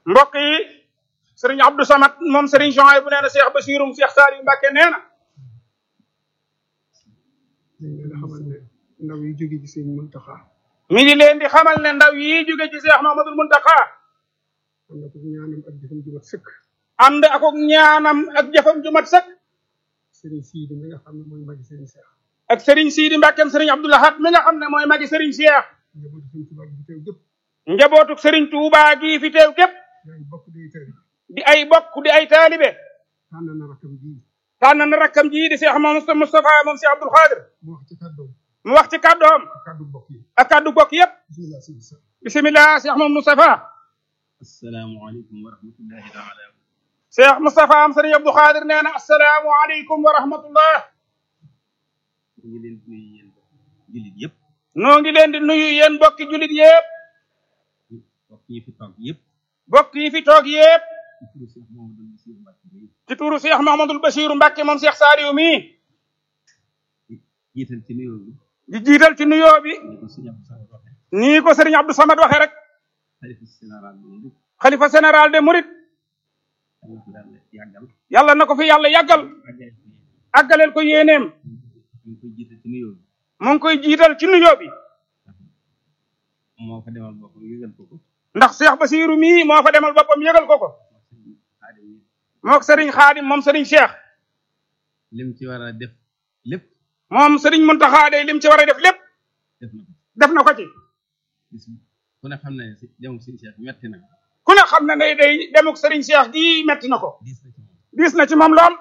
mbokk yi sëriñ Abdou Samad moom sëriñ Jean bu nee na Cheikh Bachirum Cheikh Saliou Mbacke nee na dañ leen a xamal ne ndaw yi jóge ci sëñ Muntaxa mi ngi leen di xamal ne ndaw yi jóge ci Cheikh Mahamadul Muntaxa am na ko ñaanam ak jëfam ju mat sëkk ànd ak ak ñaanam ak jëfam ju mat sëkk sëriñ Siidi mi nga xam ne mooy magi sëriñ Seex ak sëriñ Sidi Mbackeem sëriñ Abdou Lahad mi nga xam ne mooy magi sëriñ Cheikh njabootu sëñ Tuubaa gi fi teew gépp njabootuk sëriñ Touba gi fi teew képp yaay bokk day tari di ay bokk di ay taalibe tànn na rakkam ji tànn na rakkam ji di Cheikh Mamadou Moustapha moom Cheikh Abdoul Khadir mu wax ci kàddoom mu wax ci kàddoom ak kàddu bokk yi ak kàddu bokk yépp bismillah sëñ sa bisimilah Cheikh Mamadou Moustapha asalaamualeykum wa rahmatullahi taala Cheikh Moustapha am sëriñ Abdou Khadir nee na asalaamualeykum wa rahmatullah ñu ngi leen di nuyu yéen jullit yëpp noo ngi leen di nuyu yéen bokki jullit yépp mbokk yi fi toog yëpp bokk yi fi toog yépp ci turu Cheikh Mouhamadou ci turu Cheikh Mahamadul Bachir Bassirou Mbacke bi Mbacke moom Cheikh Saliou mi jiital ci nuyoo bi di jiital ci nuyoo bi ni ko sëñ Abdou Samad waxe nii ko sëriñ Abdou Samad waxee rek xalifa général bi lépp xalifa général de Mouride yàlla ko yàlla yàggal yàlla na ko fi yàlla yàggal àggaleel ko yéeneem ñu ngi koy jiital ci nuyoo bi mu ngi koy jiital ci nuyoo bi moo fa demal boppam yëgal ko ko ndax Cheikh Bassirou mii moo fa demal boppam yëgal ko ko wax sëñ Xaadim yi mook sëriñ Xaadim moom sëriñ Cheikh lim ci war a def lépp moom sëriñ Muntaxa day lim ci war a def lépp def na ko def na ko ci bis ku ne xam ne si dem sëñ Cheikh metti na ku ne xam na ne day demuk sëriñ Cheikh gii metti na ko diis na ci moom diis na ci moom lool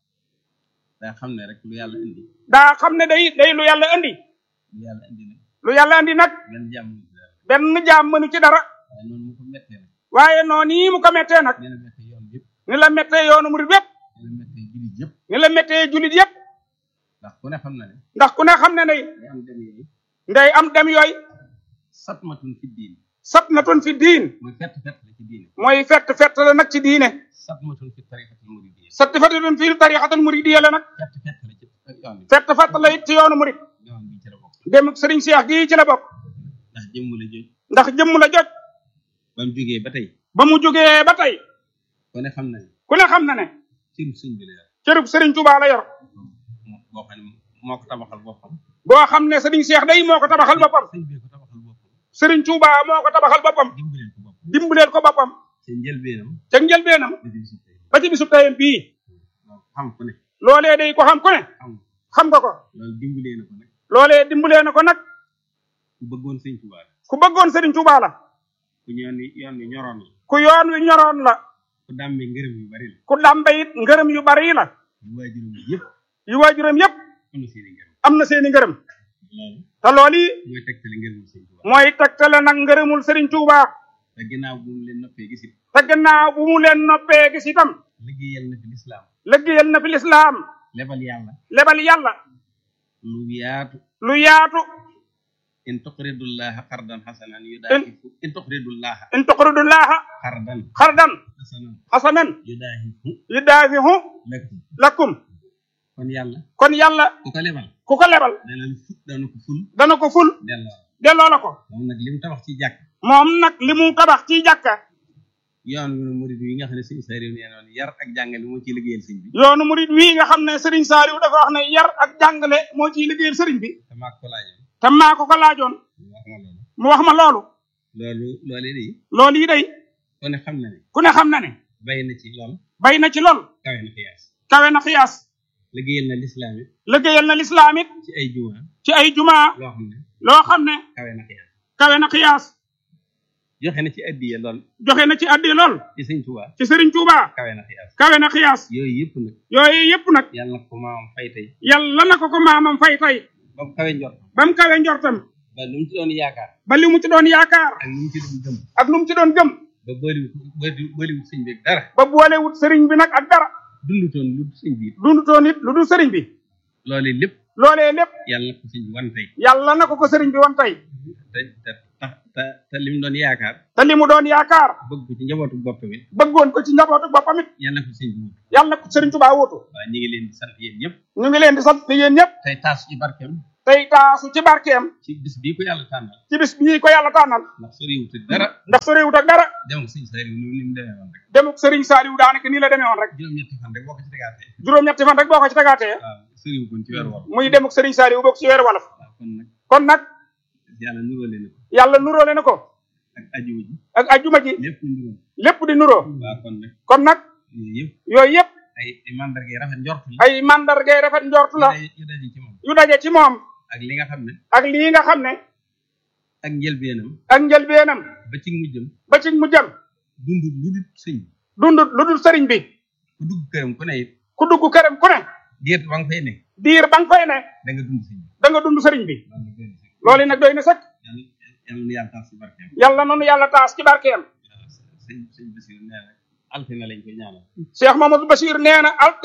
daa xam ne rek lu yàlla indi daa xam ne day day lu yàlla indi lu yàlla indi nag lu yàlla indi nag benn jàmm ñu ci dara benn jaam mënu ci dara waaye noonu mu ko mettee nag waaye noonu yi mu ko mettee nag nee na mettee yoon yëpp ni la mettee yoonu murid yépp nee na mettee jullit yëpp ni la mettee jullit yépp ndax ku ne xam na ne ndax ku ne xam ne day day am dem yooyu nday am dem yooyu satmatun fi diin satnatun fi diin mooy fett fett la ci diine mooy fett fett la nag ci diine satmatun fi tariqatil muridiyya satfatun fi tariqatul muridiyya la nag fett fett la ci yoon bi fett fett la it ci yoonu murid yoon bi ci la bokk demuk sëriñ Cheikh gii ci la bokk ndax jëmm la joj ndax jëmm la jot ba mu jógee ba tey ba mu jógee ba tey ku ne xam na ne ku ne xam na ne ciru sëñ bi la yor cërub sëriñ Touba la yor moo boo xam ne moo ko tabaxal boppam boo xam ne sëriñ Cheikh day moo ko tabaxal boppam sëñ bee ko tabaxal boppam sëriñ Touba moo ko tabaxal boppam dimbaleel ko boppam dimbaleel ko boppam ci njëlbeenam ca njëlbeenam da di si tey ba ci bisub tayam bii xam ku ne loolee day ko xam ku ne xam xam nga ko loolu dimbalee na ko nag loolee dimbalee na ko nag ku bëggoon sëñ Tuubaa la ku bëggoon sëriñ Touba la ku ñoon ni yoon wi ñoroon la ku yoon wi ñoroon la ku dàmbe ngërëm yu bari la ku dàmbe it ngërëm yu bari la yu waajuram yëpp yu waajuram yépp am na seeni ngërëm am na seeni ngërëm loolu te loolu yi mooy tegtale ngërëmul sëñ Tuubaa mooy tegtale nag ngërëmul sëriñ Touba te ginnaaw bu mu leen noppee gisit te gannaaw bu mu leen noppee gis itam liggéeyal na fi lislaam liggéeyal na fi lislaam lebal yàlla lebal yàlla lu yaatu lu yaatu in tuqridullaha qardan hasanan yudaahifu in tuqridullaha in tuqridullaha qardan xardan hasanan xasanan yudaahifu yudaafihu lakum lakum kon yàlla kon yàlla ku ko lebal ku ko lebal dana fu dana ko ful dana ko ful delloo delloo la ko moom nag li mu tabax ci jàkk moom nag li mu tabax ci jàkka yoon wi murid yi nga xam ne sëñ Saliou nee noon yar ak jàngale moo ciy liggéeyal sëñ bi yoonu murid wii nga xam ne Serigne Saliou dafa wax ne yar ak jàngale moo ciy liggéeyal Serigne bi te maa ko laajoon te maa ko ko laajoon wax ma loolu mu wax ma loolu loolu loolee de loolu yi day ku ne xam na ne ku ne xam na ne bay na ci lool bay na ci lool kawe na xiyaas kawe na xiyaas liggéeyal na lislaam it liggéeyal na lislaam it ci ay juma ci ay jumaa loo xam ne loo xam ne kawe na xiyaas kawe na xiyaas joxe na ci addiya lool joxe na ci addi lool ci sëñ Tuubaa ci Serigne Touba kawe na xiyaas kawe na xiyaas yooyu yëpp nag yooyu yépp nag yàlla na ko maamam fay tey yàlla na ko ko maamam fay tey ba mu kawe njort ba mu kawe njortam ba lu mu ci doon yaakaar ba li mu ci doon yaakaar ak lu mu ci doon gëm ak lu mu ci doon gëm ba bëriwut bëri- bëriwut sëñ bi ak dara ba boolewut Serigne bi nag ak dara dundutoon lu dul sëñ bi dundutoon it lu dul Serigne bi loolee lépp loolee lépp yàlla na ko sëñ bi wan tey yàlla na ko ko Serigne bi wan tey te te tax te te li mu doon yaakaar te li mu doon yaakaar bëgg ko ci njabootu boppam it bëggoon ko ci njabootu boppam it yàlla na ko sëñ bi wut yàlla na ko Serigne Touba wutu waaw ñu ngi leen di sant yéen ñëpp ñu ngi leen di sant yéen ñëpp tey taas ci barkeem te tey taasu ci barkeem ci bis bii ko yàlla tànnal ci bis bii ko yàlla tànnal ndax soriwut ak dara ndax sa réewut ak dara dem ak sëñ Saliou ni ni mu demee woon rek demuk Serigne Saliou daanaka nii la demee woon rek juróom-ñetti fan rek boo ko ci tegaatee juróom-ñetti fan rek boo ko ci tagaatee waaw soriwut kon ci weer wolof muy demuk Serigne Saliou bokk ci weeru wolof waaw kon nag kon nag yàlla nuróole na ko yàlla nuróole na ko ak ajuma ji ak ajjuma ji lépp nuróo lépp di nuróo waaw kon nag kon nag yooyu yëpp yooyu yëpp ay ay mandarga yi rafet njort la ay mandargay rafet njort la yu daje- yu daje ci moom yu daje ci moom ak li nga xam ne ak lii nga xam ne ak njëlbeenam ak njëlbeenam ba ci mujjam ba ci mu jëm dund lu dul sëñ dundut lu dul sëriñ bi ku dugg këram ku ne it ku dugg këram ku ne diir ba nga fay ne diir ba nga fay ne da nga dund sëñ bi da nga dund sëriñ bi loolu loolu nag nag doy na sëkk doy na sëkk yàlla yàlla na yàlla tax si barkeem yàlla nanu yàlla taas ci barkeem waaw sëñ sëñ Basiru nee na altine lañ koy ñaanal Cheikh Mamadou Bachir nee na alte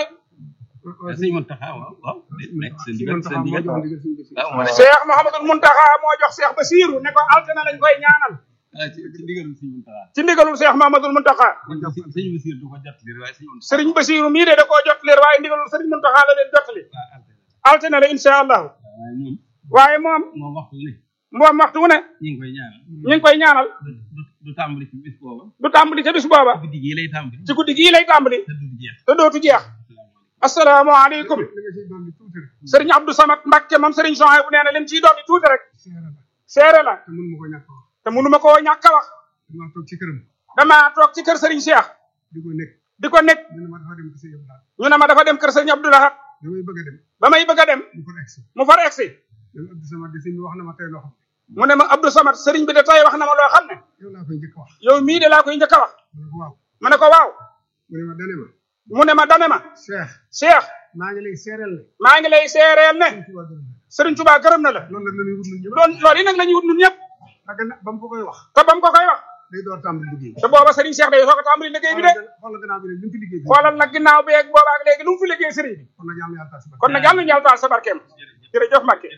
waaw sëñ Mountakha waaw waaw nekk seen si digal man seen taxaw moo digal jox ndigal suñu bés waaw moo ne Cheikh Mouhamadul Muntaxa moo jox Cheikh Basiru ne ko altena lañ koy ñaanal ah ci ci ndigalul sëñ Mountakha ci ndigalul Cheikh Mouhamadul Muntaxa sëñ sëñ Basiru du ko jot li waaye sëñ Mountakha sëriñ Basiru mii de da koo jot leer waaye ndigalul sëriñ Muntaxa la leen jotali waaw altine altena la insha allahu waaye moom waaye moom moom waxtu ne moom waxtu wu ne ñu ngi koy ñaanal ñu ngi koy ñaanal du du du tàmbali ci bis booba du tàmbali ca bis booba guddi gii lay tàmbali ci guddi gii lay tàmbali te du jeex te dootu jeex asalaamaaleykum li nga ciy dolli tuuti rek sëriñ Abdou Samad Mbacke moom sëriñ Jean bu nee na lim ciy dolli tuuti rek seera la seere la te mun ma ko ñàkk a wax te mënuma koo ñàkk a wax damaa toog ci këram damaa toog ci kër sëriñ Cheikh di ko nekk di ko nekk ñu ne ma dafa dem ci sa yëpp daal ñu ne ma dafa dem kër sëriñ Abdou Lahad damay bëgg a dem ba may bëgg a dem mu ko egsi mu far egsi même Abdou Samad di sëñ bi wax na ma tey loo xam mu ne ma Abdou Samad sëriñ bi de tey wax na ma loo xam ne ne yow laa koy njëkk a wax yow mii de laa koy njëkk a wax mu ne ko waaw ma ne ko waaw mu ne ma dane ma mu ne ma dane ma Cheikh Cheikh maa ngi lay seereel ne maa ngi lay seereel ne sëñ Tuubaa gërëm na sëriñ Touba gërëm na la loolu nag la ñuy wut lu ñëpp loolu loolu yi nag la ñuy wut ñun ñëpp ak na ba mu ko koy wax te ba mu ko koy wax day door tàmbali liggéey te booba sëriñ Cheikh day soog a tàmbali liggéey bi de xoolal gannaaw bi ne li mu fi liggéey bi xoolal nag ginnaaw bi ak booba ak léegi lu mu fi liggéey sëriñ bi kon nag yàlla na yàlla taas ba kon nag yàlla na yàlla taal sa barkeem jërëjëf Mbacke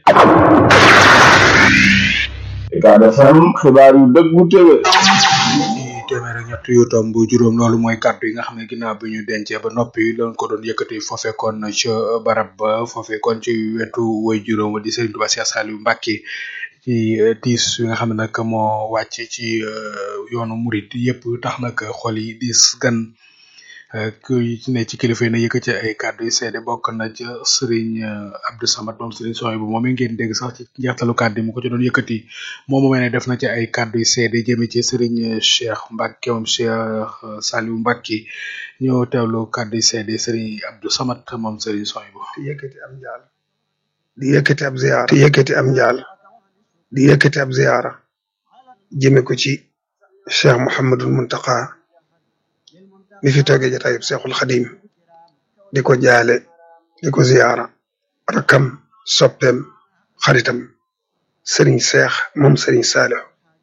Ucab FM xibaar yu dëggu téwé ci téeméer ak ñett yu tomb juróom loolu mooy kàddu yi nga xam ne ginnaaw bi ñu dencee ba noppi lañ ko doon yëkkati foofe kon ca barab ba foofe kon ci wetu woy juróom wa di Serigne Touba Cheikh Saliou Mbacké ci eh, tiis yi nga xam ne nag moo wàcc ci eh, yoonu murit yëpp tax nag xol yi diis gan eh, ku ci ne ci kilifa yi na yëkkati ay kàddu yu seede bokk na ca Serigne eh, Abdou Samad moom Serigne Soy bu moom ngeen dégg sax ci njeextalu kàddu yi mu ko ci doon yëkkati moom moomee ne def na ci ay kàddu yu seede jëme ci Serigne Cheikh Mbacké moom Cheikh Saliou Mbacké ñoo teewlu kàddu yu seede Serigne Abdou Samad moom Serigne Soy bu di yëkkati am njaal di yëkkati ab ziyaara di yëkkati am njaal di yëkkati ab ziyaara jëme ko ci cheikh Mouhamadul Muntaqa mi fi toogee jataayub Cheikhul Xadim di ko jaale di ko ziyaara rakkam soppeem xaritam Serigne Cheikh moom Serigne Saliou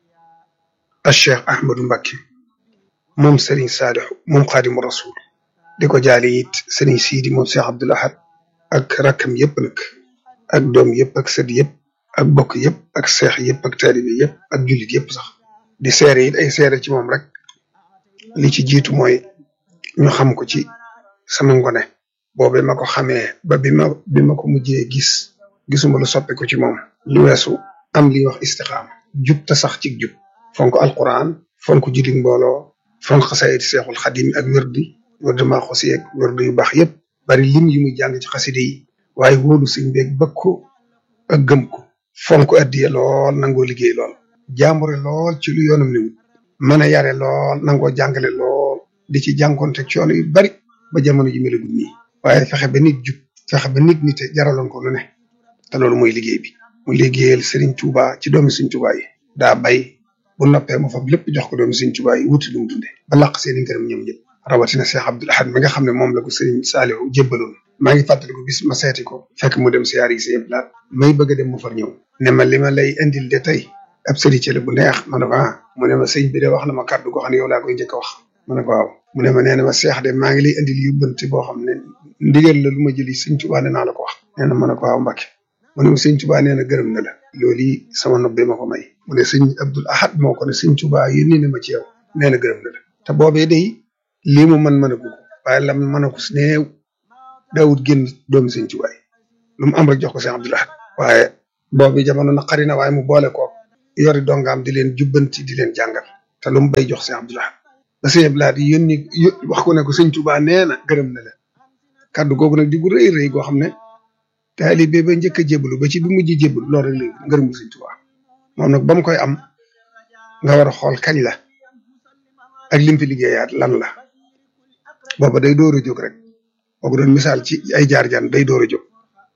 ak cheikh Ahmadou Mbacké moom Serigne Saliou moom Xaadimu Rasul di ko jaale it Serigne Sidi moom Cheikh Abdoul Ahad ak rakkam yëpp nag ak doom yëpp ak sët yëpp ak bokk yëpp ak seex yëpp ak taalibe yëpp ak jullit yëpp sax di seere it ay seere ci moom rek li ci jiitu mooy ñu xam ko ci sama ngone boobe ma ko xamee ba bi ma bi ma ko mujjee gis gisuma lu soppi ko ci moom lu weesu am li ñuy wax istixaama jub te sax ci jub fonk alquran fonk jullit mbooloo fonk xasaayid seexul xadim ak wërdi wërdi maa xosi ak wërdi yu baax yëpp bari lim yi muy jàng ci xaside yi waaye wóolu sëñ beeg bëgg ko ak gëm ko fonk addiye lool nangoo liggéey lool jaambure lool ci lu yoonam ni mën a yare lool nangoo jàngale lool di ci jànkonte coono yu bari ba jamono ji melagul nii waaye fexe ba nit jub fexe ba nit nite jaraloon ko lu ne te loolu mooy liggéey bi mu liggéeyal Serigne Touba ci doomi Serigne Touba yi daa bay bu noppee mu fab lépp jox ko doomi Serigne Touba yi wuti lu mu dunde ba laq seen i ngërëm ñoom ñëpp rawatina Cheikh Abdoul Ahad mi nga xam ne moom la ko Serigne Saliou jébbaloon maa ngi fàttaliku bis ma seeti ko fekk mu dem siyaar yi seen plaat may bëgg a dem mu far ñëw ne ma li ma lay indil de tey ab sëriñ la bu neex ma ne ko ah mu ne ma sëñ bi de wax na ma kàddu goo xam ne yow laa koy njëkk a wax ma ne ko waaw mu ne ma nee na ma seex de maa ngi lay indil yóbbante boo xam ne ndigal la lu ma jëli sëñ Tuubaa ne naa la ko wax nee na ma ne ko waaw Mbàkke mu ne ma sëñ Tuubaa nee na gërëm na la loolu yi sama nopp bi ma ko may mu ne sëñ Abdoul Ahad moo ko ne sëñ Tuubaa yónni na ma ci yow nee na gërëm na la te boobee day lii mu mën mën a gudd waaye lam mën a ko néew daawut génn doomi sëñ Tuubaa yi lu mu am rek jox ko sëñ Abdoul Ahad waaye boobu jamono naqari na waaye mu boole ko yori dongaam di leen jubbanti di leen jàngal te lu mu bay jox sëñ Abdou Lahad ba sëñ Abdou Lahad yónni wax ko ne ko sëñ Tuubaa nee na gërëm na la kàddu googu nag di gu rëy rëy goo xam ne taalibe ba njëkk a jébbalu ba ci bi mujj jébbalu loolu rek la ngërëmu sëñ Tuubaa moom nag ba mu koy am nga war a xool kañ la ak lim fi liggéeyaat lan la booba day door a jóg rek boo ko doon misaal ci ay jaar-jaan day door a jóg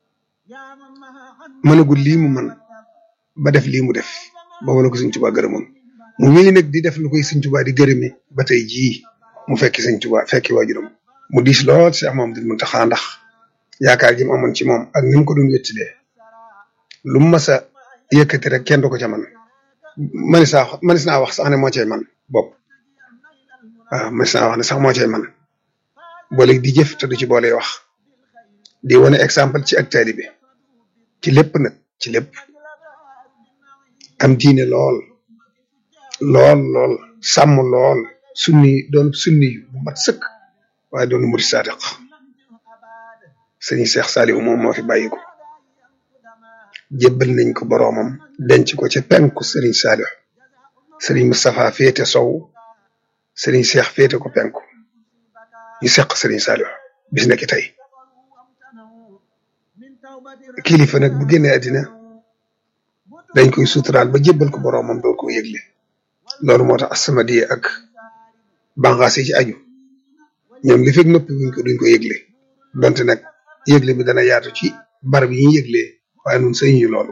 mënagul lii mu mën ba def lii mu def booba la ko sëñ Tuubaa gërëmoon mu wéy nag di def lu koy sëñ Tuubaa di gërëme ba tey jii mu fekki sëñ Tuubaa fekki waajuram mu diis lool Cheikh Mamadou Mountakha ndax yaakaar ji mu amoon ci moom ak ni mu ko doon wéttilee lu mu mas a yëkkati rek kenn du ko ca man manis naa manis naa wax sax ne moo cay man bopp waaw manis naa wax ne sax moo cay man boole di jëf te du ci boole wax di wane exemple ci ak taalibe ci lépp nag ci lépp am diine lool lool lool sàmm lool sunni doon sunni bu mat sëkk waaye doon murid saadiq sëñ Cheikh Saliou moom moo fi bàyyi ko jébbal nañ ko boroomam denc ko ca penku sëriñ Saliou sëriñ Moustapha féete sow sëriñ Cheikh féete ko penku ñu seq sëriñ Saliou bis na ki tey kilifa nag bu génnee àddina dañ koy suturaal ba jébbal ko boroomam doo ko yëgle loolu moo tax As-Samadiyya ak bànqaas yi ci aju ñoom li fekk noppi buñ ko duñ ko yëgle donte nag yëgle bi dana yaatu ci barab yi ñuy yëglee waaye nun sëñ ñu loolu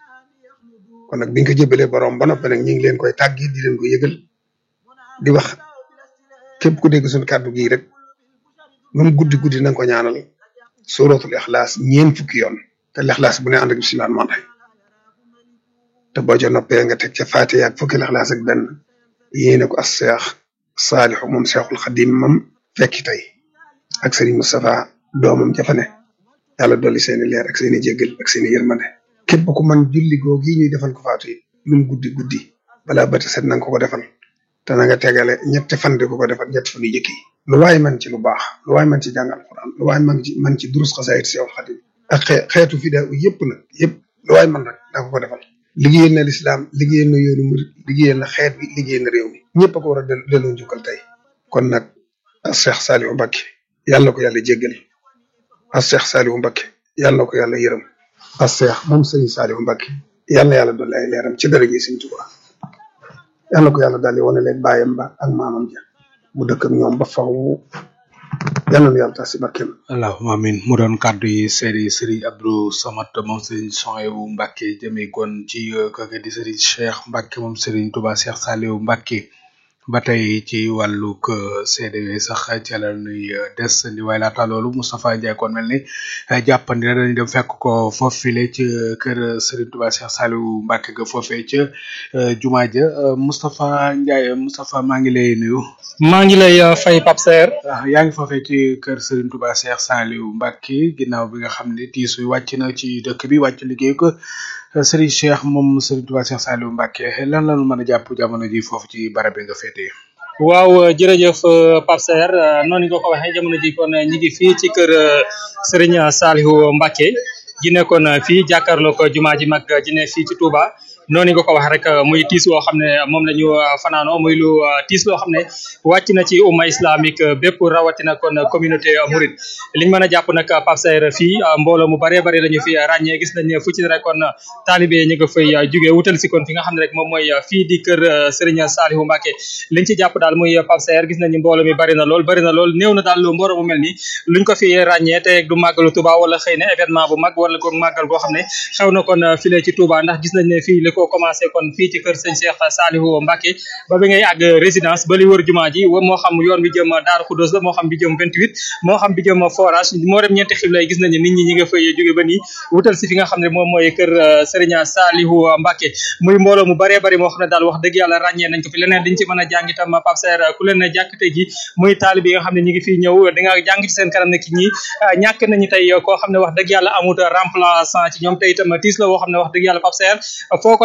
kon nag biñ ko jébbalee borom ba noppi nag ñu ngi leen koy tàggi di leen ko yëgal di wax képp ku dégg suñu kàddu gii rek lu mu guddi guddi na nga ko ñaanal suratul ixlaas ñeen fukki yoon te lixlaas bu ne ànd ak bismillah man rek te boo ca noppee nga teg ca Faatiha ak fukki lixlaas ak benn yéene ko as seex saalixu moom seexul xadim mam fekki tey ak sëriñ Moustapha doomam jafane yàlla dolli seeni leer ak seeni jéggal ak seeni yërmande képp ku man julli googi ñuy defal ko faatu yi lu mu guddi guddi balaa bati set nanga ko ko defal te na nga tegale ñetti fan di ko ko defal ñetti fan yu jëkk yi lu waay man ci lu baax lu waay man ci jàng alquran lu waay man ci man ci durus xasaayit seexul xadim ak xeetu fida yëpp nag yëpp lu waay man rek da ko ko defal liggéeyal na lislaam liggéeyal na yoonu murid liggéeyal na xeet bi liggéeyal na réew mi ñëpp a ko war a delloo njukkal tey kon nag Cheikh Saliou Mbacké yàlla na ko yàlla jéggal as Cheikh Saliou Mbacké yàlla na ko yàlla yërëm as Cheikh moom Serigne Saliou Mbacké yàlla na yàlla dolli ay leeram ci daraje Serigne Touba yàlla na ko yàlla daldi wane leen bàyyam ba ak maamam ja mu dëkk ak ñoom ba faw yàlla na yàlla tax si barkeem allahumma amin mu doon kàddu yi seeri Serigne Abdou Samad moom Serigne Souhaïbou Mbacké jëmee kon ci kooku di Serigne Cheikh Mbacké moom Serigne Touba Cheikh Saliou Mbacké ba tey ci wàllug CDW sax ca la nuy des ni waaye laata loolu Moustapha Ndiaye kon mel ni jàppandi na dañu dem fekk ko foofile ci kër Serigne Touba Cheikh Saliou Mbacké ga foofee ca jumaa ja Moustapha Ndiaye Moustapha maa ngi lay nuyu. maa ngi lay fay Pape Serre. waaw yaa ngi foofee ci kër Serigne Touba Cheikh Saliou Mbacké ginnaaw bi nga xam ne tiis wi wàcc na ci dëkk bi wàcc liggéey ko Serigne Cheikh moom Serigne Touba Cheikh Saliou Mbacké lan la ñu mën a jàpp jamono ji foofu ci barab bi nga féetee. waaw jërëjëf Pape Serre noonu nga ko waxee jamono ji kon ñi ngi fii ci kër Serigne Saliou Mbacké ji nekkoon fii jàkkaarloo ko jumaa ji mag ji ne fii ci Touba. noonu nga ko wax rek muy tiis loo xam ne moom la ñu fanaanoo muy lu tiis loo xam ne wàcc na ci umma islamique bépp rawatina kon communauté mouride liñ mën a jàpp nag Pape Serre fii mbooloo mu baree bari la ñu fi ràññee gis nañ fu ci rek kon taalibe ñu nga fay jugee wutal si kon fi nga xam ne rek moom mooy fii di kër Serigne Saliou Mbacké liñ ci jàpp daal muy Pape Serre gis nañu mbooloo mi bari na lool bari na lool néew na daal lu mbooloo mu mel ni luñ ko fi ràññee te du màggalu Touba wala xëy na événement bu mag wala ko màggal goo xam ne xew na kon file ci Touba ndax gis nañ ne fii ko commencé kon fii ci kër sëñ Cheikh Saliou Mbacké ba bi ngay àgg résidence ba li wër jumaa ji moo xam yoon bi jëm Daaru Khoudoss la moo xam bi jëm 28 moo xam bi jëm forage moo dem ñeenti xibla gis nañu nit ñi ñi nga fay jóge ba nii wutal si fi nga xam ne moom mooy kër Serigne Saliou Mbacké muy mbooloo mu baree bari moo xam ne daal wax dëgg yàlla ràññee nañ ko fi leneen diñ ci mën a jàng itam Pape Serre ku leen ne jàkk tey ji muy taalib yi nga xam ne ñi ngi fii ñëw di nga jàng ci seen kanam ne ki ñi ñàkk nañu tey koo xam ne wax dëgg yàlla amut remplaçant ci ñoom tey itam tiis la woo xam ne wax dëgg yàlla Pape Serre foo ko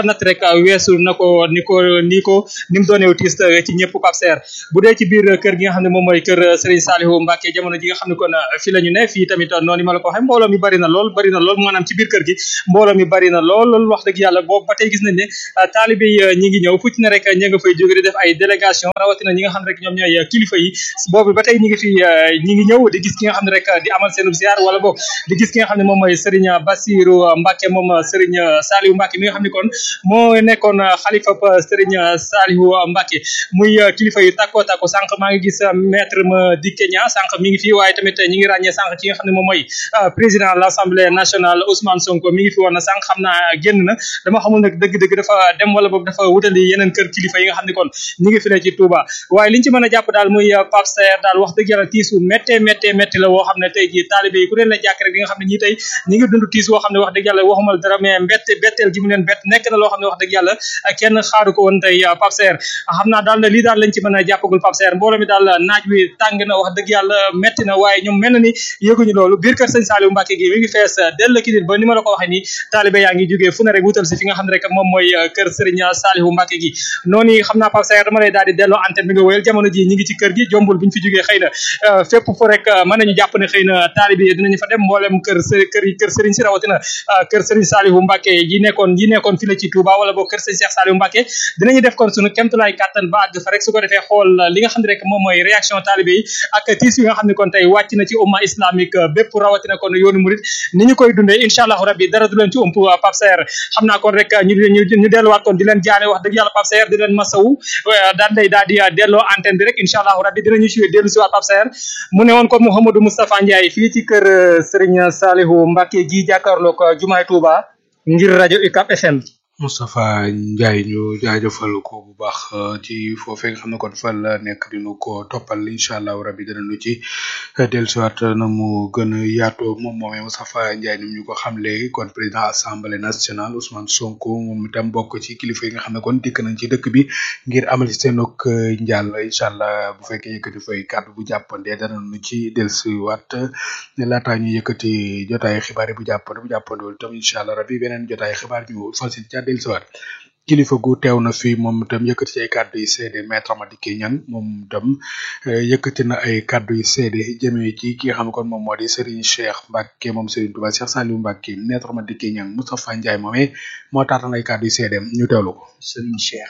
natt rek weesu na ko ni ko ni ko ni mu dooneew tiis ci ñëpp Pape Serre bu dee ci biir kër gi nga xam ne moom mooy kër Serigne Saliou Mbacke jamono ji nga xam ne kon fi la ñu ne fii tamit noonu ma la ko waxee mbooloo mi bari na lool bari na lool maanaam ci biir kër gi mbooloo mi bari na lool lool wax dëgg yàlla boobu ba tey gis nañ ne taalibe yi ñi ngi ñëw fu ci ne rek ñi nga fay jóge di def ay délégation rawatina ñi nga xam ne rek ñoom ñooy kilifa yi boobu ba tey ñi ngi fi ñi ngi ñëw di gis ki nga xam ne rek di amal seen ziar wala boog di gis ki nga xam ne moom mooy Serigne Bassirou Mbacke moom Serigne Saliou Mbacke mi nga xam ne kon moo nekkoon xalifa Serigne Saliou Mbacke muy kilifa yu takko takko sànq maa ngi gis maître ma di Kenya sànq mi ngi fi waaye tamit ñi ngi ràññee sànq ci nga xam ne moom mooy président de l'Assemblée nationale Ousmane Sonko mi ngi fi woon na sànq xam naa génn na dama xamul nag dëgg-dëgg dafa dem wala boog dafa wutali yeneen kër kilifa yi nga xam ne kon ñi ngi fi ne ci Touba waaye liñ ci mën a jàpp daal muy Pape Serre daal wax dëgg yàlla tiisu méttee méttee métti la woo xam ne tey ji taalibe yi ku leen la jàkk rek di nga xam ne ñii tey ñi ngi dund tiis woo xam ne wax dëgg yàlla waxumal dara mais mbette betteel gi mu leen bett nekk na loo xam ne wax dëgg yàlla kenn xaaru ko woon tey Pape Serre xam naa daal lii daal lañ ci mën a jàppagul Pape Serre mbooloo mi daal naaj wi tàng na wax dëgg yàlla métti na waaye ñoom mel na ni yëguñu loolu biir kër sëñ Saliou Mbacke gi mi ngi fees dell ki nit ba ni ma la ko waxee nii taalibe yaa ngi jógee fu ne rek wutal si fi nga xam ne rek moom mooy kër Serigne Saliou Mbacke gi noonu xam naa Pape Serre dama lay daal di delloo antenne bi nga wéyal jamono ji ñi ngi ci kër gi jombul buñ fi jógee xëy na fépp fu rek mën nañu jàpp ne xëy na taalibe yi dinañu fa dem mboolem kër kër kër Serigne si rawatina kër Serigne Saliou Mbacke yi nekkoon yi nekkoon fi la ci Touba wala boog kër Serigne Cheikh Saliou Mbacke dinañu def kon sunu kemtulaay kàttan ba àgg fa rek su ko defee xool li nga xam ne rek moom mooy réaction taalibe yi ak tiis yi nga xam ne kon tey wàcc na ci umma islamique bépp rawatina kon yoonu murid ni ñu koy dundee incha allahu rabbi dara du leen ci ump Pape Serre xam naa kon rek ñu ñu delluwaat kon di leen jaane wax dëgg yàlla Pape Serre di leen masawu daan day daal di delloo antenne bi rek incha allahu rabbi dinañu ci dellu si waat Pape Serre mu ne woon ko Mouhamadou Moustapha Ndiaye fii ci kër Serigne Saliou Mbacke gi jàkkaarloo ko jumaay Touba ngir rajo UCAP FM Moustapha Ndiaye ñu jaajëfal ko bu baax ci foofee nga xam ne kon fa la nekk dinu ko toppal incha allah rabi dinañu ci dellusiwaat na mu gën a yaatoo moom moomee Moustapha Ndiaye ni ñu ko xamle kon président assemblée nationale Ousmane Sonko moom itam bokk ci kilifa yi nga xam ne kon dikk nañ ci dëkk bi ngir amal ci seenug njàll incha allah bu fekkee yëkkati fay kàddu bu jàppandee danañu ci dellusiwaat laataa ñu yëkkati jotaayu xibaar yi bu jàppande bu jàppandewul itam incha allah rabi beneen jotaayu xibaar ñu fas dellusiwaat kilifa gu teew na fi moom itam yëkkati ci ay kàddu yu seede maître Madické Niang moom itam yëkkati na ay kàddu yu seede jëmee ci ki nga xam ne kon moom moo di Serigne Cheikh Mbacke moom Serigne Touba Cheikh Saliou Mbacke maître Madické Niang Moustapha Ndiaye moomee moo taatan ay kàddu yu seedeem ñu teewlu ko. Serigne Cheikh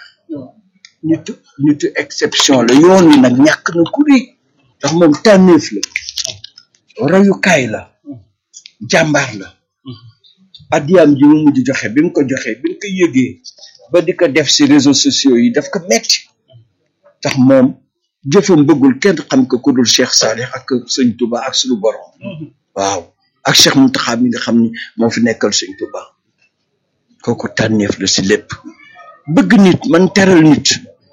nitu nitu exception la yoon wi nag ñàkk na ku ri ndax moom tànneef la royukaay la jàmbaar la addiyaam ji mu mujj joxe bi mu ko joxe bi mu ko yëgee ba di ko def si réseaux sociaux yi daf ko metti tax moom jëfam bëggul kenn xam ko ku dul Cheikh Salih ak sëñ Touba ak suñu borom waaw ak Cheikh Mountakha mi nga xam ni moo fi nekkal sëñ Touba kooku tànneef la si lépp bëgg nit man teral nit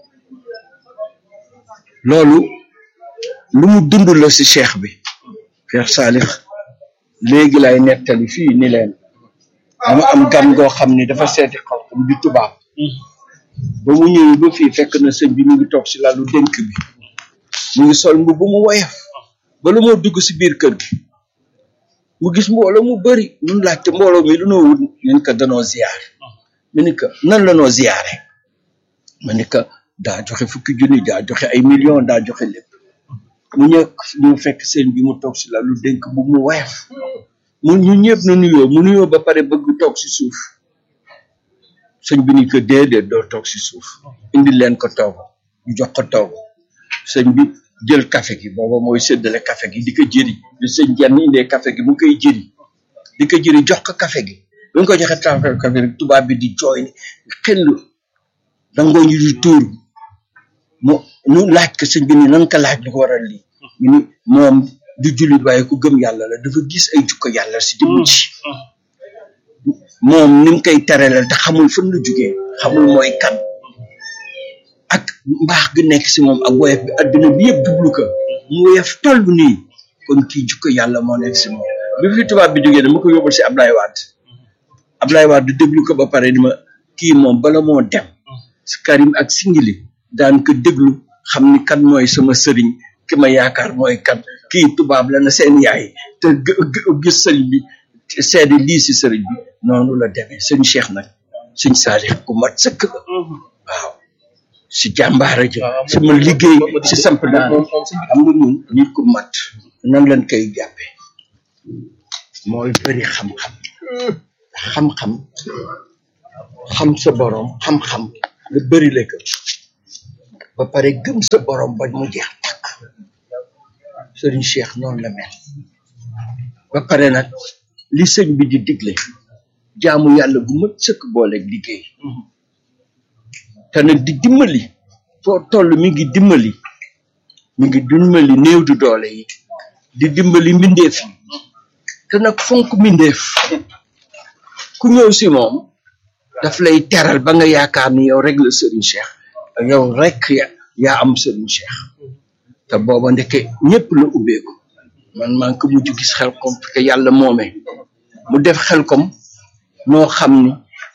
loolu lu mu dund la si Cheikh bi Cheikh Salih léegi lay nettali fii ni leen dama am gan goo xam ni dafa seeti xalxam di tubaab ba mu ñëwee ba fii fekk na sëñ bi mu ngi toog si lalu dénk bi mu ngi sol mbu bu mu woyof ba lu moo dugg si biir kër gi mu gis mbooloo mu bëri ñun laajte mbooloo mi lu noo wut ñun ko danoo ziyaar mu ni ko nan la noo ziyaare ma ni ko daa joxe fukki junni daa joxe ay millions daa joxe lépp mu ñëw ñu fekk sëñ bi mu toog si lalu dénk bu mu woyof mu ñu ñëpp nu nuyoo mu nuyoo ba pare bëgg toog si suuf sëñ bi ni ko déedéet doo toog si suuf indi leen ko toog ñu jox ko toog sëñ bi jël café gi booba mooy séddale café gi di ko jëri di sëñ jenn indee café gi mu koy jëri di ko jëri jox ko café gi bi nga ko joxe café café rek tubaab bi di jooy ni xel dangoo ñu di tuur mu ñu laaj ko sëñ bi ni nan ko laaj lu ko waral lii mu ni moom du jullit waaye ku gëm yàlla la dafa gis ay jukko yàlla si jëmm ci moom ni mu koy terelal te xamul fan la jugee xamul mooy kan ak mbaax gi nekk si moom ak woyof bi adduna bi yëpp jublu ko mu woyof toll nii kon kii jukko yàlla moo nekk si moom bi fi tubaab bi jógee dama ko yóbbal si Ablaye Wade Ablaye Wade déglu ko ba pare di ma kii moom bala moo dem si Karim ak Singili daan ko déglu xam ni kan mooy sama sëriñ ki ma yaakaar mooy kan kii tubaab la na seen yaay te gis sëriñ bi seede lii si sëriñ bi noonu la demee sëñ Cheikh nag sëñ Saalix ku mat sëkk la waaw si jàmbaara ji si ma liggéey si samp daara xam nga ñun nit ku mat nan lañ koy jàppe mooy bëri xam-xam xam-xam xam sa borom xam-xam nga bëri la ko ba pare gëm sa borom ba mu jeex tàkk sëriñ Cheikh noonu la mel ba pare nag li sëñ bi di digle jaamu yàlla bu mat sëkk booleeg liggéey te nag di dimbali foo toll mi ngi dimbali mi ngi dimbali néew du doole yi di dimbali mbindeef yi te nag fonk mbindeef ku ñëw si moom daf lay teral ba nga yaakaar ni yow rek la Serigne Cheikh yow rek ya yaa am Serigne Cheikh te booba ndeke ñëpp la ubbeeku man maa ngi ko mujj gis xel kom te yàlla moomee mu def xel kom noo xam ni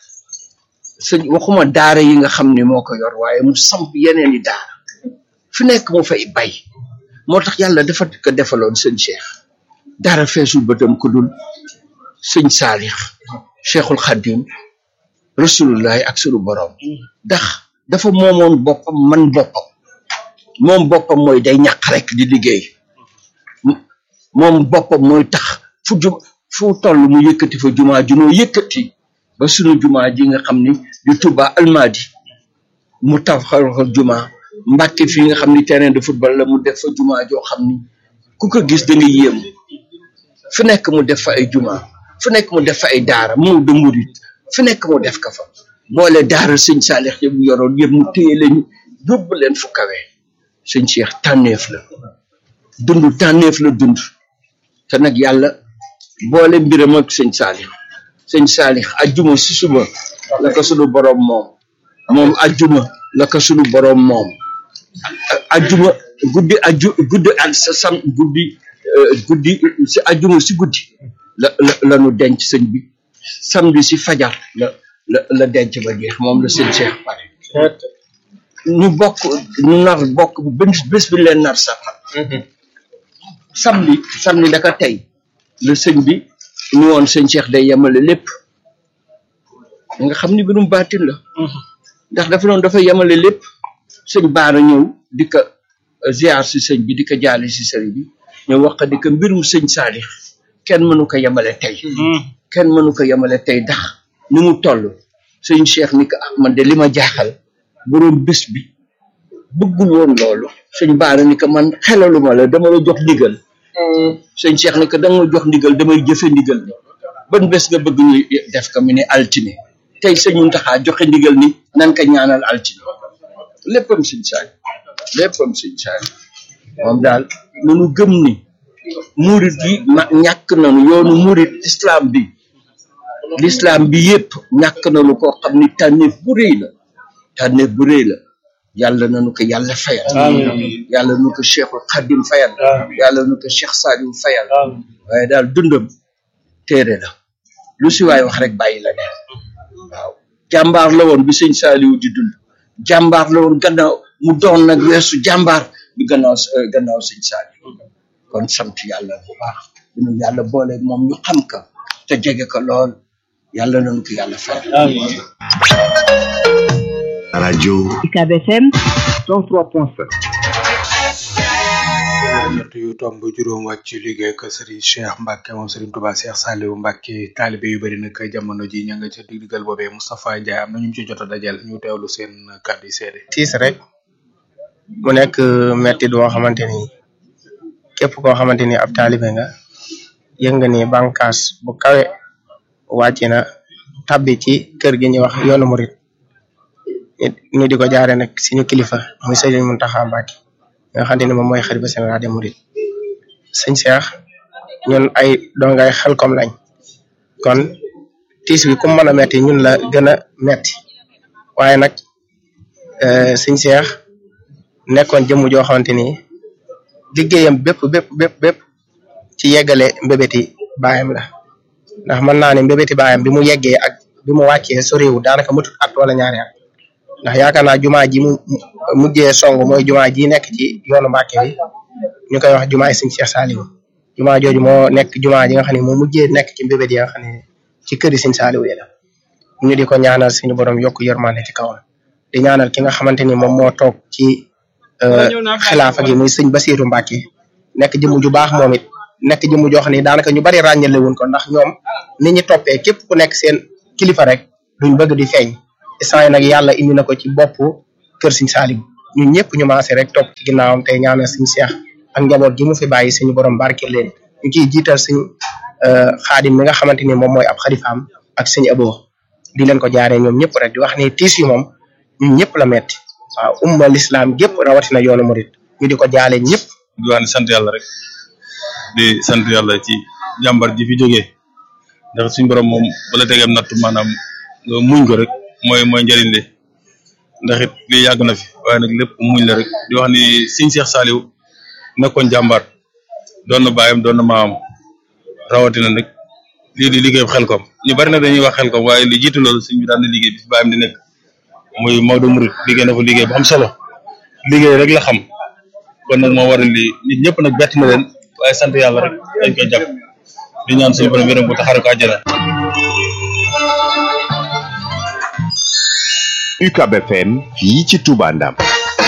sëñ waxuma daara yi nga xam ni moo ko yor waaye mu samp yeneen i daara fi nekk mu fay bay moo tax yàlla dafa ko defaloon sëñ Cheikh dara feesul bëtam ku dul sëñ Saalix Cheikhul Khadim rasulullahi ak sunu borom ndax dafa moomoon boppam man boppam moom boppam mooy day ñàq rek di liggéey moom boppam mooy tax fu ju fu toll mu yëkkati fa jumaa junoo yëkkati ba sunu jumaa ji nga xam ni di Touba Almadi mu taxal ko jumaa Mbàkke fii nga xam ni terrain de football la mu def fa jumaa joo xam ni ku ko gis da nga yéem fu nekk mu def fa ay jumaa fu nekk mu def fa ay daara mu de murit fu nekk mu def ka fa boole daara sëñ Saalix yëpp yoroon yëpp mu téye leen yóbbu leen fu kawe sëñ Cheikh tànneef la dund tànneef la dund te nag yàlla boole mbiram ak sëñ Saalix sëñ Saalix ajjuma si suba la ko sunu borom moom moom ajjuma la ko sunu borom moom ajjuma guddi ajju guddi ak sa sam guddi guddi si ajjuma si guddi la la la nu denc sëñ bi samedi si fajar la la la denc ba jeex moom la sëñ Cheikh pare ñu bokk ñu nar bokk bés bés bi leen nar sax samedi samedi daka tey la sëñ bi ñu woon sëñ Cheikh day yemale lépp nga xam ni mbirum baatin la ndax dafa doon dafa yemale lépp sëñ baara ñëw di ko ziar si sëñ bi di ko jaale si sëñ bi ñëw wax di ko mbirum sëñ Saalix kenn mënu ko yemale tey kenn mënu ko yemale tey ndax ni mu toll sëñ Cheikh ni ko ah man de li ma jaaxal borom bés bi bëggul woon loolu sëñ baara ni ko man xelaluma la dama la jox ndigal sëñ Cheikh ni ko danga ma jox ndigal damay jëfe ndigal bi ban bés nga bëgg ñu def ko mu ne altine tey sëñ Muntaxa joxe ndigal ni nan ko ñaanal altine léppam sëñ saali léppam sëñ saali moom daal nanu gëm ni murit yi ma ñàkk nanu yoonu murit islam bi l'islam bi yépp ñàkk nanu koo xam ni tànneef bu rëy la tànneef bu rëy la yàlla nanu ko yàlla fayal yàlla nu ko cheikhul xadim fayal yàlla nu ko cheikh salim fayal waaye daal dundam téere la lu si waay wax rek bàyyi la ne waaw jàmbaar la woon bi sëñ saaliwu di dund jàmbaar la woon gannaaw mu doon nag weesu jàmbaar bi gannaaw gannaaw sëñ saaliwu kon sant yàlla bu baax dinu yàlla boole moom ñu xam ka te jege ko lool yàlla nanu ko yàlla fayal radio UCAB FM 103.7 ñett yu tomb juróom wàcc ci liggéey ak Serigne Cheikh Mbacke moom Serigne Touba Cheikh Saliou Mbacke taalibe yu bari nag jamono ji ña nga ca diggal boobee Moustapha Ndiaye am na ñu ci jot a dajal ñu teewlu seen kàddu yi seede tiis rek mu nekk metti boo xamante ni képp koo xamante ni ab taalibe nga yëg nga ni bànqaas bu kawe wàcc na tabbi ci kër gi ñuy wax yoonu murit ñu di ko jaare nag suñu kilifa muy Serigne Mountakha Mbacké nga xamante ni moom mooy xalifa général des mourides sëñ Cheikh ñun ay dongay Xelcom lañ kon tiis bi ku mën a metti ñun la gën a metti waaye nag sëñ Cheikh nekkoon jëmm joo xamante ni liggéeyam bépp bépp bépp bépp ci yeggale mbébéti baayam la ndax mën naa ne mbébéti baayam bi mu yeggee ak bi mu wàccee soriwul daanaka matut at wala ñaari at ndax yaakaar naa jumaa ji mu mujjee song mooy jumaa ji nekk ci yoonu Mbàkke bi ñu koy wax jumaa yi sëñ Cheikh Saliou jumaa jooju moo nekk jumaa ji nga xam ne moo mujjee nekk ci mbébét yi nga xam ne ci kër yi sëñ Saliou yi la ñu di ko ñaanal suñu borom yokk yërmande ci kawam di ñaanal ki nga xamante ni moom moo toog ci xilaafa gi muy sëñ Basiiru Mbàkke nekk jëmu ju baax moom it nekk jëmu joo xam ne daanaka ñu bari ràññale wuñ ko ndax ñoom ni ñu toppee képp ku nekk seen kilifa rek duñ bëgg di feeñ instant yi nag yàlla indi na ko ci bopp kër Sëñ Saaliw ñun ñëpp ñu maase rek topp ci ginnaawam tey ñaanal Sëñ Seex ak njaboot gi mu fi bàyyi suñu borom barke leen ñu ciy jiital suñ xaadim mi nga xamante ni moom mooy ab xalifaam ak suñu abo di leen ko jaaree ñoom ñëpp rek di wax ni tiis yi moom ñun ñëpp la metti waaw umma l'islam gépp rawatina yoonu murit ñu di ko jaale ñëpp di wax ne sant yàlla rek di sant yàlla ci jàmbar ji fi jógee ndax suñu borom moom bala tegeem natt maanaam nga muñ ko rek mooy mooy njëriñ li ndax it lii yàgg na fi waaye nag lépp muñ la rek di wax ni Sëñ Seex Saaliw nekkoon jàmbaar doon na baayam doon na maamam rawatina nag lii di liggéey xelkom ñu bari nag dañuy wax xelkom waaye li jiitu loolu suñ bi daan na liggéey bi fi baayam di nekk muy Maodo Murit liggéey na fa liggéey bu am solo liggéey rek la xam kon nag moo waral lii nit ñëpp nag bett na leen waaye sant yàlla rek dañ koy jàpp di ñaan suñu borom yërëm bu taxare ko àjjana UCAB FM fii ci Touba Ndam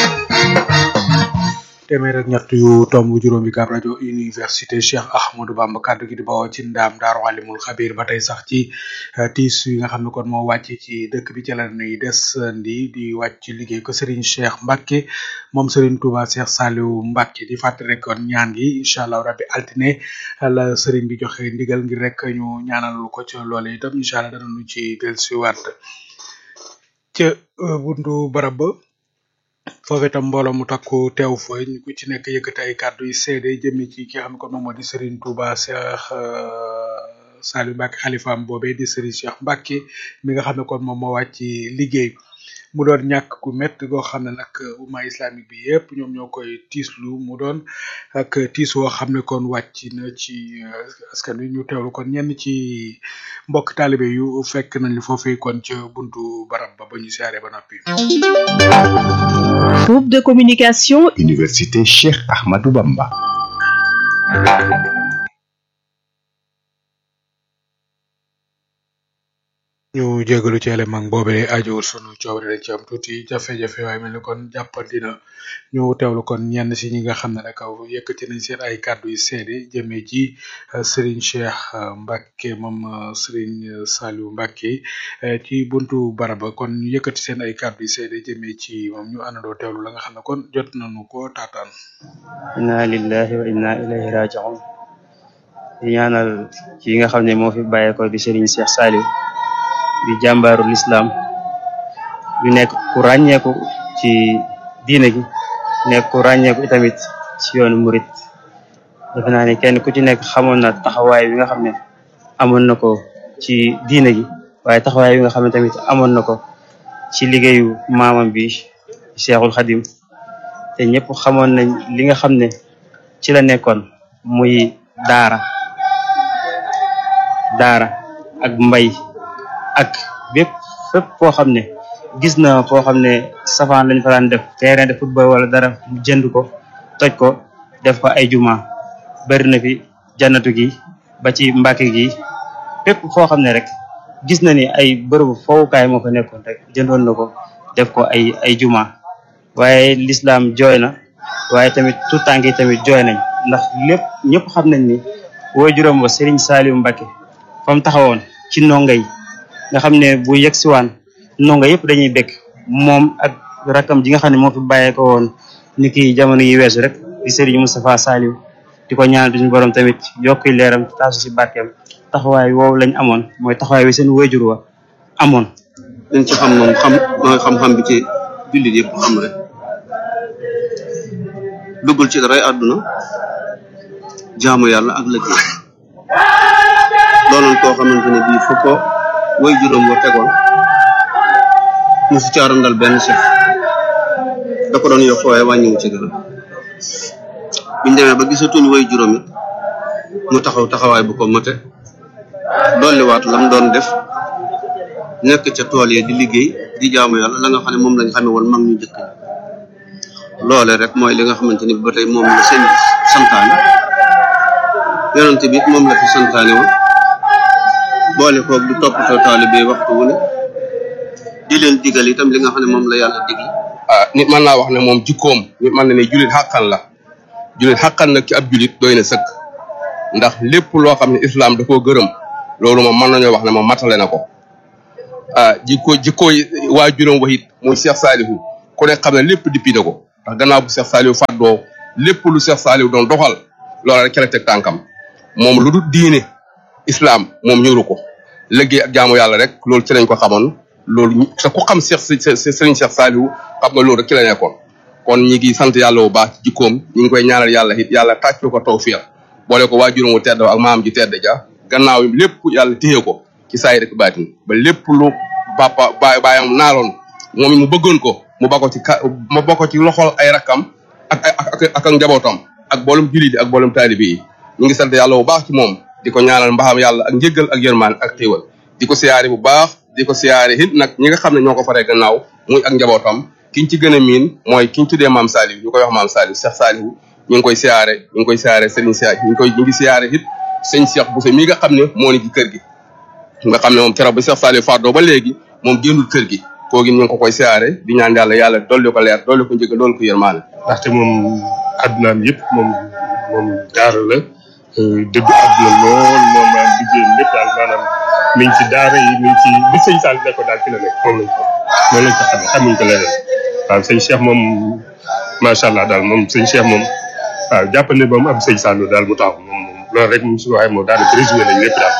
téeméer ak ñett yu tomb juróomi kaab rajo université Cheikh Ahmadou Bamba kaddu gi di bawoo ci ndaam daaru alimul xabir ba tey sax ci tiis yi nga xam ne kon moo wàcc ci dëkk bi ci la nuy des ndi di wàcc ci liggéey ko Serigne Cheikh Mbacke moom Serigne Touba Cheikh Saliou Mbacke di fàttali rek kon ñaan gi incha allah rabbi altine la Serigne bi joxe ndigal ngir rek ñu ñaanal ko ca loole itam incha allah danañu ci dellusiwaat ca buntu barab ba foofu itam mbooloo mu takku teew fa ñu ku ci nekk yëkkati ay kàddu yu seede jëmee ci ki nga xam ne kon moom moo di Serigne Touba Cheikh Saliou Mbacke xalifaam boobee di Serigne Cheikh Mbacke mi nga xam ne kon moom moo wàcc liggéey mu doon ñàkk gu métti goo xam ne nag umma islamique bi yëpp ñoom ñoo koy tiislu mu doon ak tiis woo xam ne kon wàcc na ci askan wi ñu teewlu kon ñenn ci mbokk taalibe yu fekk nañ li foofee kon ca buntu barab ba ba ñu siyaare ba noppi. Groupe de communication. Université Cheikh Ahmadou Bamba. ñu jégalu ci élément boobee ajowul sunu coobare dañ ci am tuuti jafe-jafe waaye mel ni kon jàppandi na ñu teewlu kon ñenn si ñi nga xam ne rek yëkkati nañ seen ay kàddu yu seede jëmee ci Serigne Cheikh Mbacke moom Serigne Saliou Mbacke ci buntu baraba kon ñu yëkkati seen ay kàddu yu seede jëmee ci moom ñu àndandoo teewlu la nga xam ne kon jot nañu ko taataan. inna lillahi wa inna ilayhi raji'un di ñaanal ki nga xam ne moo fi bàyyeekoo di Serigne Cheikh Saliou. di jàmbaaru lislaam di nekk ku ràññeeku ci diine gi nekk ku ràññeeku itamit ci yoonu murit defe naa ne kenn ku ci nekk xamoon na taxawaay bi nga xam ne amoon na ko ci diine gi waaye taxawaay bi nga xam ne tamit amoon na ko ci liggéeyu maamam bi Cheikhul Khadim te ñëpp xamoon nañ li nga xam ne ci la nekkoon muy daara daara ak mbay ak bépp fépp foo xam ne gis na foo xam ne safaan lañ fa daan def terrain de football wala dara mu jënd ko toj ko def ko ay juma bari na fi jannatu gi ba ci mbàkke gi fépp foo xam ne rek gis na ni ay bërëbu foowukaay moo fa nekkoon rek jëndoon na ko def ko ay ay juma waaye lislaam jooy na waaye tamit tout tànk yi tamit jooy nañ ndax lépp ñëpp xam nañ ni woo juróom ba Serigne Saliou Mbacke fa mu taxawoon ci ndongo yi nga xam ne bu yegg siwaan ndongo yëpp dañuy bekk moom ak rakam ji nga xam ne moo fi bàyyee ko woon ni ki jamono yi weesu rek di Serigne Moustapha Saliou di ko ñaan suñu borom tamit yokki leeram taasu si barkeem taxawaay woowu lañ amoon mooy taxawaay wi seen wayjur wa amoon dañ ci xam moom xam mooy xam-xam bi ci jullit yëpp xam rek duggul ci daray àdduna jaamu yàlla ak liggéey doonoon koo xamante ne bii fu ko way juróom wa tegoon mu su caarandal benn chef da ko doon yokk waaye wàññiwu ci dara biñ demee ba gisatuñ way juróom it mu taxaw taxawaay bu ko mate dolliwaat lam doon def nekk ca tool yi di liggéey di jaamu yàlla la nga xam ne moom lañ xamee woon mag ñu njëkk ñi loole rek mooy li nga xamante ni ba tey moom la seen santaane yonente bi it moom la fi santaane woon boole koog di toppatoo taalibe waxtu wu ne di leen digal itam li nga xam ne moom la yàlla digle ah nit mën naa wax ne moom jikkoom nit mën na ne julit xàqan la julit xàqan nag ci ab julit doy na sëkk ndax lépp loo xam ne islam da koo gërëm loolu moom mën nañoo wax ne moom matale na ko ah jikko jikkooy waa juróom waxit muy Cheikh Salihu ku ne xam ne lépp dippi na ko ndax gannaaw bu Cheikh Salihu fàddoo lépp lu Cheikh Salihu doon doxal loola rek ca la teg tànkam moom lu dul diine islam moom ñëru ko liggéey ak jaamu yàlla rek loolu ci lañ ko xamoon loolu te ku xam Cheikh Serigne Cheikh Salihu xam nga loolu rek ci la nekkoon kon ñi ngi sant yàlla bu baax ci jikkoom ñi ngi koy ñaanal yàlla it yàlla tàccu ko tawfiq boole ko waajuram wu tedd ak maam ji tedd ja gannaaw yi lépp yàlla téye ko ci saay rek baatin ba lépp lu papa baay baayam naaloon moom mu bëggoon ko mu bako ci ka mu bako ci loxol ay rakkam ak ak ak ak njabootam ak boolum jullit yi ak boolum taalibe yi ñu ngi sant yàlla bu baax ci moom di ko ñaanal mbaxam yàlla ak njëggal ak yërmaan ak xéewal di ko siyaare bu baax di ko siyaare it nag ñi nga xam ne ñoo ko faree gannaaw muy ak njabootam kiñ ci gën a miin mooy kiñ tuddee maam Saliou ñu koy wax maam Saliou Cheikh Saliou ñu ngi koy siyaare ñu ngi koy siyaare Serigne Cheikh ñu ngi koy ñu ngi siyaare it sëñ Cheikh Bousso mi nga xam ne moo ni ci kër gi nga xam ne moom keroog ba Cheikh Saliou fardoo ba léegi moom génnul kër gi koogi ñu ngi ko koy siyaare di ñaan yàlla yàlla dolli ko leer dolli ko njëgal dolli ko yërmaane ndaxte moom addunaam yëpp moom moom daara la dëgg àdduna lool moom maanaam liggéeyam lépp daal maanaam mi ngi ci daara yi mi ngi ci bi sëñ Sall nekkoon daal ci la nekk moom lañ ko moom lañ ko xamee xamuñ ko leneen waaw sëñ Cheikh moom macha allah daal moom sëñ Cheikh moom waaw jàppal ne moom am sëñ Sall daal mu taxaw moom moom loolu rek mu su waxee moom daanaka résumé nañ lépp daal